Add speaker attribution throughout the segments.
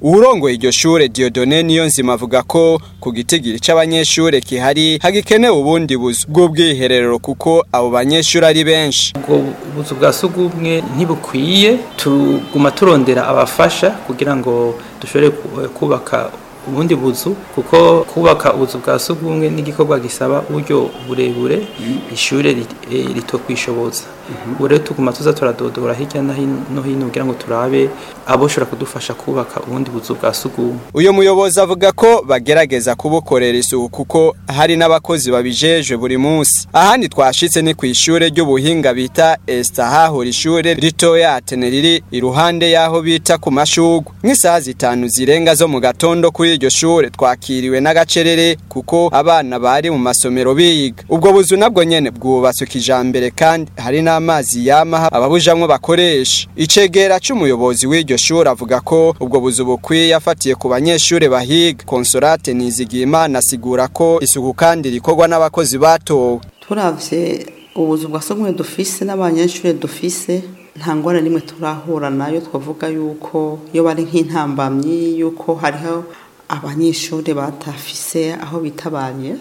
Speaker 1: uwurongoye iryo shure Diodone niyo nzima avuga ko ku gitigiri c'abanyeshure kihari hagikenewe ubundi buzu bw'ubwiherero kuko abo banyeshure ari benshi
Speaker 2: ubwo buzu bwa sugumwe ntibukwiye tuguma turondera abafasha kugira ngo dushobore ku- kubaka ubundi buzu kuko kubaka ubuzu bwa sugumwe n'igikorwa gisaba uburyo burebure ishure rit- eh, ritokwishoboza ubu rero tuguma tuza turadodora hirya no hin- no hino kugira ngo turabe aboshobora kudufasha kubaka ubundi buzu bwa sugumwe
Speaker 1: uyu muyobozi avuga ko bagerageza kubukorera isuku kuko hari n'abakozi babijejwe buri munsi ahandi twashitse ni ku ishure ry'ubuhinga bita Esta hahora ishure ritoya Atene riri iruhande y'aho bita ku mashugwe nk'isaha zitanu zirenga zo mu gatondo kuri iryo shure twakiriwe n'agacerere kuko abana bari mu masomero biga ubwo buzu nabwo nyene bwubatswe kijambere kandi hari n'amazi yama ababujamwo bakoresha icegera c'umuyobozi w'iryo shure avuga ko ubwo buzu bukwiye afatiye ku banyeshure bahiga konsolate nizigiyimana asigura ko isuku kandi rikorwa n'abakozi batowe
Speaker 3: turavye ubuzu bwa sogumwe dufise n'abanyeshure dufise nta ngwara nimwe turahura nayo twavuga yuko iyo bari nk'intambamyi yuko hariho abanyeshure batafise aho bitabanye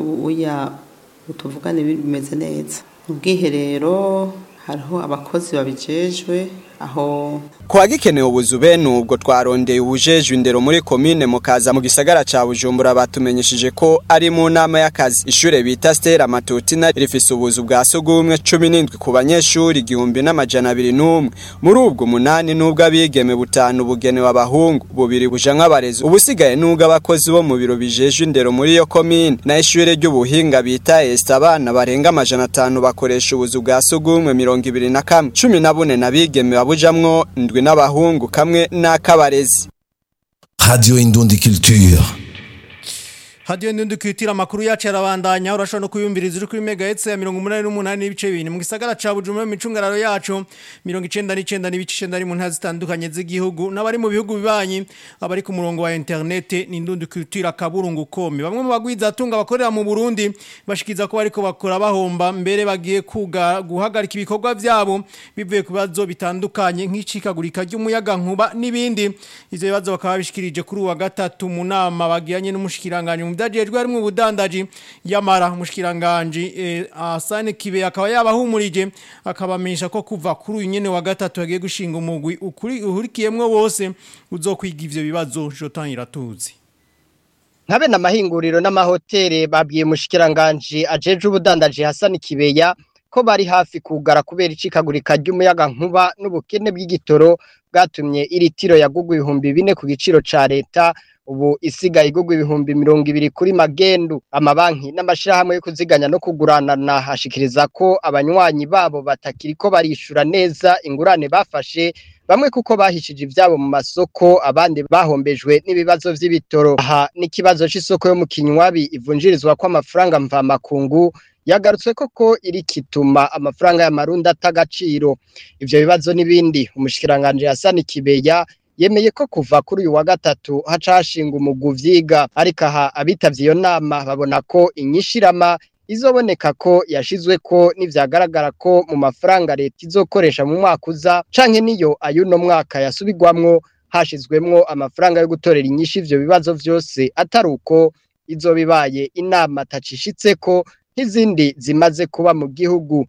Speaker 3: uya tuvugane bimeze neza mu bwiherero hariho abakozi babijejwe aho
Speaker 1: kwa gikenewe ubuzu bene ubwo twarondeye ubujejwe indero muri komine mukaza mu gisagara ca bujumbura batumenyesheje ko ari mu nama y'akazi ishure bita stera matutina rifise ubuzu bwa sugumwe cumi n'indwi ku banyeshuri igihumbi n'amajana abiri n'umwe muri ubwo umunani n'ubwo abigeme butanu bugenewe abahungu bubiri bujanwa abarezi ubusigaye n'ubwo abakozi bo mu biro bijejwe indero muri iyo komine na ishure ry'ubuhinga bita esta abana barenga amajana atanu bakoresha ubuzu bwa sugumwe mirongo ibiri na kamwe cumi na bune n'abigeme babujamwo ndwi n'abahungu kamwe n'akabarezi
Speaker 4: Radio Indundi Culture.
Speaker 5: hadiyo ndundi kwitira amakuru yacu arabandanya urashobora no kuyumviriza uri kuri megahertz ya mirongo umunani n'umunani n'ibice bibiri mu gisagara ca bujumbura mu micungararo yacu mirongo icenda n'icenda n'ibice icenda ari mu ntara zitandukanye z'igihugu n'abari mu bihugu bibanyi abari ku murongo wa interinete ni ndundi kwitira kaburungu komi bamwe mu bagwiza atunga bakorera mu burundi bashikiza ko bariko bakora bahomba mbere bagiye kuga guhagarika ibikorwa vyabo bivuye ku bibazo bitandukanye nk'icikagurika ry'umuyaga nkuba n'ibindi ivyo bibazo bakaba bishikirije kuri uwa gatatu mu nama bagiranye n'umushikiranganje mu vyajejwe harimwo ubudandaji yamara umushikiranganje eh, Asane Kibe akaba yabahumurije akabamenyesha ko kuva kuri uyu nyene wa gatatu yagiye gushinga umugwi ukuri uhurikiyemwo bose uzokwiga ivyo bibazo Jotan Iratuzi
Speaker 6: nkabe n'amahinguriro n'amahoteli babwiye umushikiranganje ajeje ubudandaji Hassan Kibeya ko bari hafi kugara kubera icikagurika ry'umuyaga nkuba n'ubukene bw'igitoro bwatumye iri tiro yagugwa ibihumbi bine ku giciro ca leta ubu isigaye igugwa ibihumbi mirongo ibiri kuri magendu amabanki n'amashirahamwe yo kuziganya no kuguranana hashikiriza ko abanywanyi babo batakiriko barishura neza ingurane bafashe bamwe kuko bahishije ivyabo mu masoko abandi bahombejwe n'ibibazo vy'ibitoro aha n'ikibazo c'isoko yo mu kinywabi ivunjirizwa kw'amafaranga mvamakungu yagarutse koko iri kituma amafaranga y'amarundi atagaciro ivyo bibazo n'ibindi umushikiranganje Hassan Kibeya yemeye ko kuva kuri uyu wa gatatu haca hashinga umugwi uvyiga ariko aha abitavye iyo nama babona ko inyishirama izoboneka ko yashizwe ko nivyagaragara ko mu mafaranga leta izokoresha mu mwaka uza canke niyo ayuno mwaka yasubirwamwo hashizwemwo amafaranga yo gutorera inyishu ivyo bibazo vyose atari uko izobibaye inama tacishitseko nk'izindi zimaze kuba mu gihugu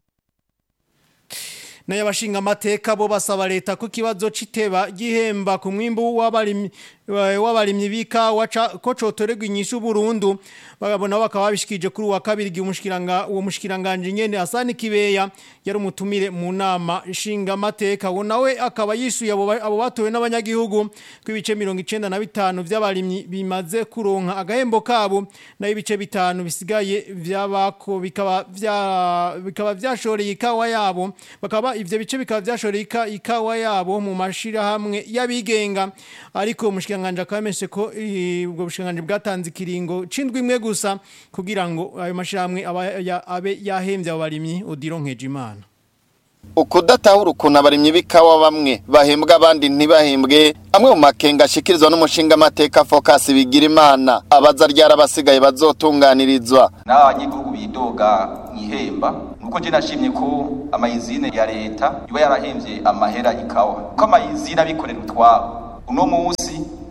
Speaker 5: nayo abashinga amateka bo basaba leta ko ikibazo c'iteba gihemba ku mwimbu w'abarimyi w'abarimyi b'ikawa ko cotorerwa inyishu burundu bagabona bakaba babishikije kuri uwa kabiri igihe umushikiranga uwo mushikiranganje nyene Hasani Kibeya yari umutumire mu nama nshinga amateka wo nawe akaba yishuye abo abo batowe n'abanyagihugu ku ibice 95 vy'abarimyi bimaze kuronka agahembo kabo nayo ibice bitanu bisigaye vyabako bikaba vya bikaba vyashoreye ikawa yabo bakaba ivyo bice bikaba vyashoreye ikawa yabo mu mashira hamwe yabigenga ariko umushikiranganje akabameshe ko ubwo bushikiranganje bwatanze ikiringo cindwi imwe gusa kugira ngo ayo mashiramwe abe yahemvye abo barimyi Odiro Nkejimana
Speaker 7: ukudatahura ukuntu abarimyi b'ikawa bamwe bahembwa abandi ntibahembwe amwe mu makenga ashikirizwa n'umushinga amateka focus bigira imana abaza ryarabasigaye bazotunganirizwa
Speaker 8: n'abanyagihugu bidoga mwihemba nuko je nashimye ko amayizine ya leta iba yarahemvye amahera ikawa ko amayizine abikorera utwabo uno munsi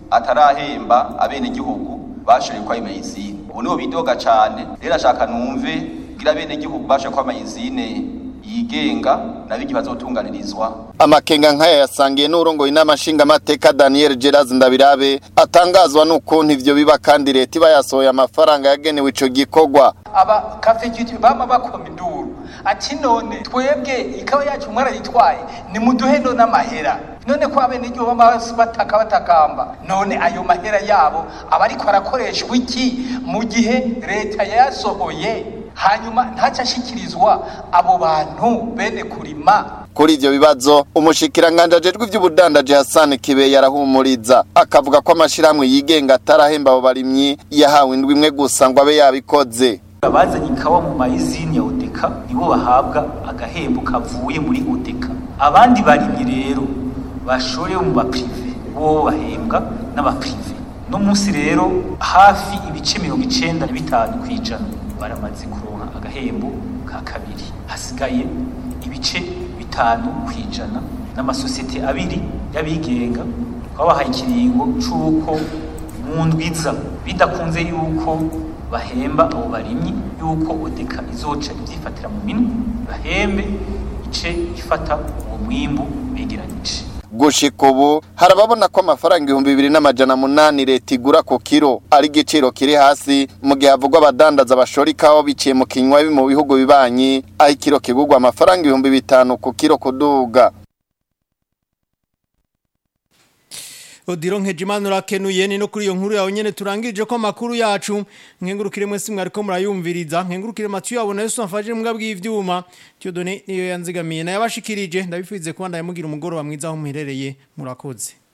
Speaker 8: atarahemba abenegihugu bashoboye kwa mayizine ubu niho bidoga cane rero ashaka numve gira abenegihugu bashoboye kwa mayizine yigenga nabigi bazotunganirizwa
Speaker 7: amakenga nk'aya yasangiye n'urongoye inama nshingamateka daniel geraz ndabirabe atangazwa n'ukuntu ivyo biba kandi leta iba yasohoye amafaranga yagenewe ico gikorwa
Speaker 9: aba kafegitu bama bakoma induru ati none twebwe ikawa yacu mwarayitwaye nimuduhe none amahera none ko abenegihugu bama bataka batakamba none ayo mahera yabo aba ariko arakoreshwa iki mu gihe leta yayasohoye hanyuma ntaca ashikirizwa abo bantu bene kurima
Speaker 7: kuri ivyo bibazo umushikiranganje ajejwe ivy'ubudandaji Hassan Kibe yarahumuriza akavuga ko amashirahamwe yigenga atarahemba abo barimyi yahawe indwi imwe gusa ngo abe yabikoze
Speaker 10: abazanye ikawa mu mayizini ya odeka nibo bahabwa agahembo kavuye muri odeka abandi barimyi rero bashorewe mu baprive bo bahembwa n'abaprive no munsi rero hafi ibice mirongo icenda na bitanu kw'ijana baramaze kuronka agahembo ka kabiri hasigaye ibice bitanu kw'ijana n'amasosiyete abiri y'abigenga twabahaye ikiringo c'uko mu ndwiza bidakunze yuko bahemba abo barimyi yuko odeka izoca ivyifatira mu minwe bahembe ice ifata uwo mwimbu begeranije
Speaker 7: gushika ubu harababona ko amafaranga ibihumbi bibiri n'amajana munani leta igura ku kiro ari igiciro kiri hasi mu gihe havugwa abadandaza bashora ikawa biciye mu kinywa mu bihugu bibanyi aho ikiro kigurwa amafaranga ibihumbi bitanu ku kiro kuduga
Speaker 5: Odiro nkejimana urakenuye ni no kuri iyo nkuru yawe nyene turangirije ko makuru yacu nkengurukire mwese mwariko murayumviriza nkengurukire Mathieu abona Yesu amfaje mbwa bw'ivyuma Tiyodone niyo yanzigamiye na yabashikirije ndabifize kuba ndayamugira umugoro wa mwiza aho muherereye murakoze